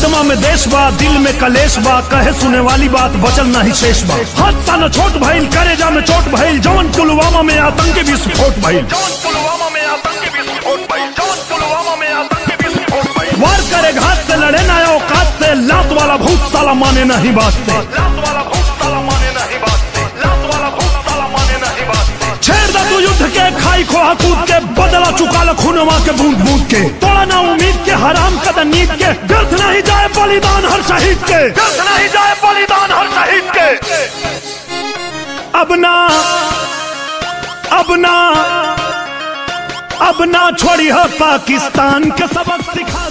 आत्मा में देश बा दिल में कलेश बा कहे सुने वाली बात बचल नहीं शेष बा हादसा न छोट भइल करेजा में चोट भइल जवन पुलवामा में आतंकी विस्फोट भइल जौन पुलवामा में आतंकी विस्फोट भइल जौन पुलवामा में आतंकी विस्फोट भइल वार करे घात से लड़े ना औकात से लात वाला भूत साला माने नहीं बात से लात वाला भूत साला माने नहीं बात से लात वाला भूत साला माने नहीं बात से छेड़ दा तू युद्ध के खाई खोहा कूद के बदला चुका ल खूनवा के बूंद बूंद के तोड़ा ना उम्मीद के हराम कद नींद के व्यर्थ नहीं जाए बलिदान हर शहीद के व्यर्थ नहीं जाए बलिदान हर शहीद के अब ना अब ना अब ना छोड़ी है पाकिस्तान के सबक सिखा